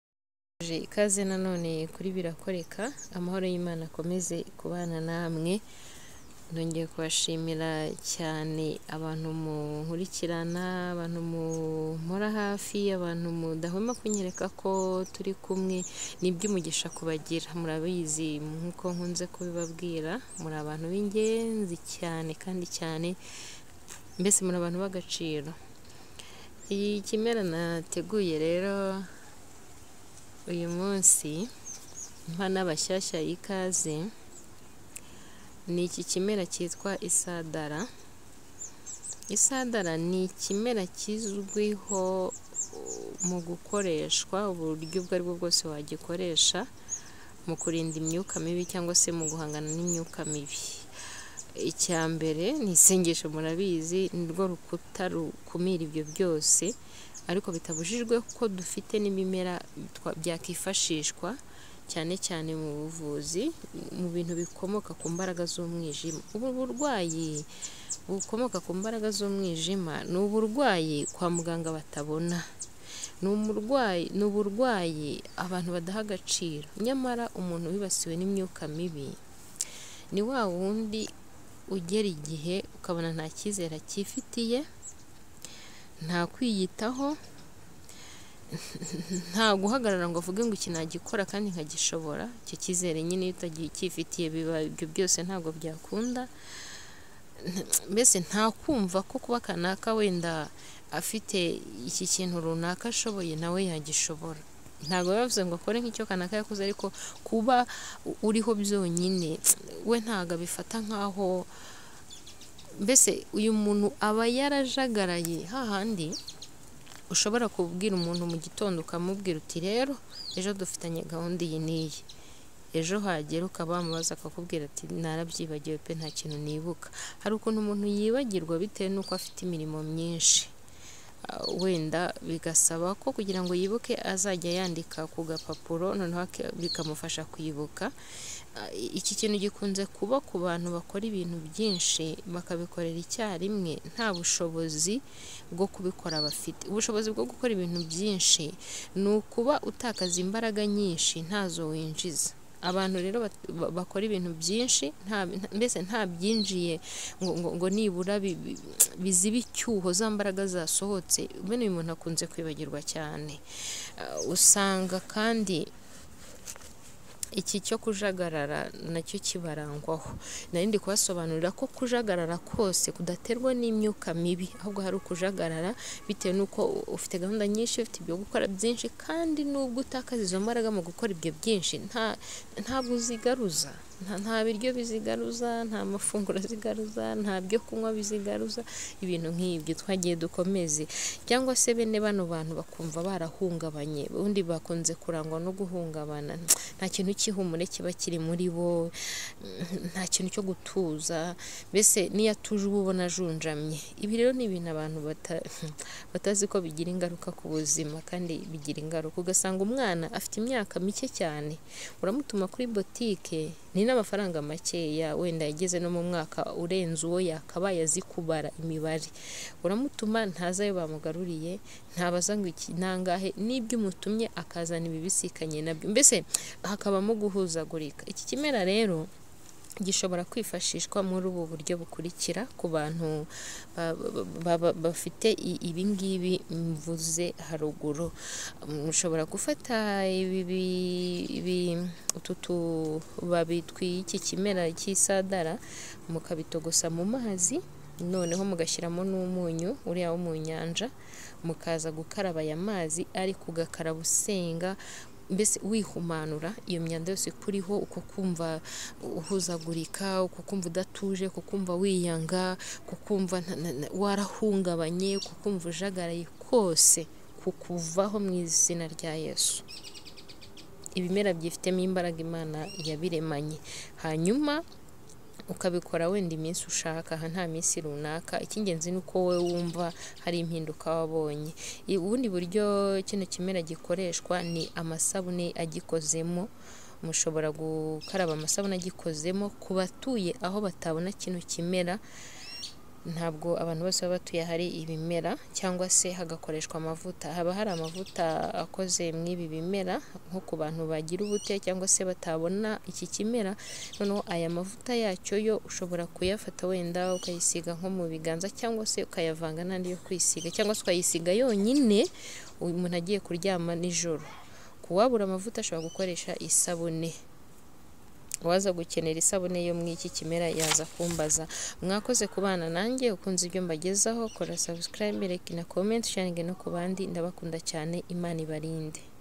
tubifurije ikaze nanone kuri birakoreka amahoro y'Imana akomeze kubana namwe nongeye kubashimira cyane abantu munkurikirana abantu mumpora hafi abantu mudahwema kunyereka ko turi kumwe ni iby'umugisha kubagira murabizi nk'uko nkunze kubibabwira muri abantu b'ingenzi cyane kandi cyane mbese muri abantu b'agaciro iyi kimera nateguye rero uyu munsi mpa n'abashyashya y'ikaze ni iki kimera cyitwa isadara isadara ni ikimera kizwiho mu gukoreshwa uburyo ubwo aribwo bwose wagikoresha mu kurinda imyuka mibi cyangwa se mu guhangana n'imyuka mibi icya mbere ni isengesho murabizi ni rwo rukuta rukumira ibyo byose ariko bitabujijwe ko dufite n'ibimera byakifashishwa cyane cyane mu buvuzi mu bintu bikomoka ku mbaraga z'umwijima ubu burwayi bukomoka ku mbaraga z'umwijima ni uburwayi kwa muganga batabona ni umurwayi ni uburwayi abantu badaha agaciro nyamara umuntu wibasiwe n'imyuka mibi ni wa wundi ugera igihe ukabona nta cyizere akifitiye nta kwiyitaho nta guhagarara ngo avuge ngo iki nagikora kandi nkagishobora icyo cyizere nyine iyo utagiye ukifitiye biba ibyo byose ntabwo byakunda mbese nta kumva ko kuba kanaka wenda afite iki kintu runaka ashoboye nawe yagishobora ntabwo biba bivuze ngo akore nk'icyo kanaka yakoze ariko kuba uriho byonyine we ntabwo abifata nk'aho mbese uyu muntu aba yarajagaraye hahandi ushobora kubwira umuntu mu gitondo ukamubwira uti rero ejo dufitanye gahunda iyi n'iyi ejo hagera ukaba wamubaza akakubwira ati narabyibagiwe pe nta kintu nibuka hari ukuntu umuntu yibagirwa bitewe n'uko afite imirimo myinshi wenda bigasaba ko kugira ngo yibuke azajya yandika ku gapapuro noneho bikamufasha kwibuka iki kintu gikunze kuba ku bantu bakora ibintu byinshi bakabikorera icyarimwe nta bushobozi bwo kubikora bafite ubushobozi bwo gukora ibintu byinshi ni ukuba utakaza imbaraga nyinshi ntazo winjiza abantu rero bakora ibintu byinshi mbese nta byinjiye ngo nibura biziba icyuho za mbaraga zasohotse bene uyu muntu akunze kwibagirwa cyane usanga kandi iki cyo kujagarara nacyo kibarangwaho narindi kubasobanurira ko kujagarara kose kudaterwa n'imyuka mibi ahubwo hari ukujagarara bitewe n'uko ufite gahunda nyinshi ufite ibyo gukora byinshi kandi n'ubwo utakaza izo mbaraga mu gukora ibyo byinshi ntabwo uzigaruza nta biryo bizigaruza nta mafunguro zigaruza nta byo kunywa bizigaruza ibintu nk'ibyo twagiye dukomeze cyangwa se bene bano bantu bakumva barahungabanye ubundi bakunze kurangwa no guhungabana nta kintu cy'ihumure kiba kiri muri bo nta kintu cyo gutuza mbese niyo atuje uba ubona ajunjamye ibi rero ni ibintu abantu batazi ko bigira ingaruka ku buzima kandi bigira ingaruka ugasanga umwana afite imyaka mike cyane uramutuma kuri botike ni n'amafaranga makeya wenda yageze no mu mwaka urenze uwo yakabaye azi kubara imibare uramutuma ntazayo bamugaruriye ntabaza ngo iki nangahe n'ibyo umutumye akazana ibibisikanye nabyo mbese hakabamo guhuzagurika iki kimera rero gishobora kwifashishwa muri ubu buryo bukurikira ku bantu bafite ibi ngibi mvuze haruguru mushobora gufata utu tubabi tw'iki kimera cy'isadara mukabitogosa mu mazi noneho mugashyiramo n'umunyu uriya wo mu nyanja mukaza gukaraba aya mazi ariko ugakaraba usenga mbese wihumanura iyo myanda yose ikuriho uko kumva uhuzagurika uko kumva udatuje uko kumva wiyanga uko kumva warahungabanye uko kumva ujagaraye kose kukuvaho mu izina rya yesu ibimera byifitemo imbaraga imana yabiremanye hanyuma ukabikora wenda iminsi ushaka aha nta minsi runaka icy'ingenzi ni uko wowe wumva hari impinduka wabonye ubundi buryo kino kimera gikoreshwa ni amasabune agikozemo mushobora gukaraba amasabune agikozemo ku batuye aho batabona kino kimera ntabwo abantu bose baba batuye hari ibimera cyangwa se hagakoreshwa amavuta haba hari amavuta akoze mu ibi bimera nko ku bantu bagira ubute cyangwa se batabona iki kimera noneho aya mavuta yacyo yo ushobora kuyafata wenda ukayisiga nko mu biganza cyangwa se ukayavanga n'andi yo kwisiga cyangwa se ukayisiga yonyine umuntu agiye kuryama nijoro ku wabura amavuta ashobora gukoresha isabune uwaza gukenera isabune yo muri iki kimera yaza kumbaza mwakoze kubana nanjye ukunze ibyo mbagezaho kora subscribe like na comment sharinge no ku bandi ndabakunda cyane imana ibarinde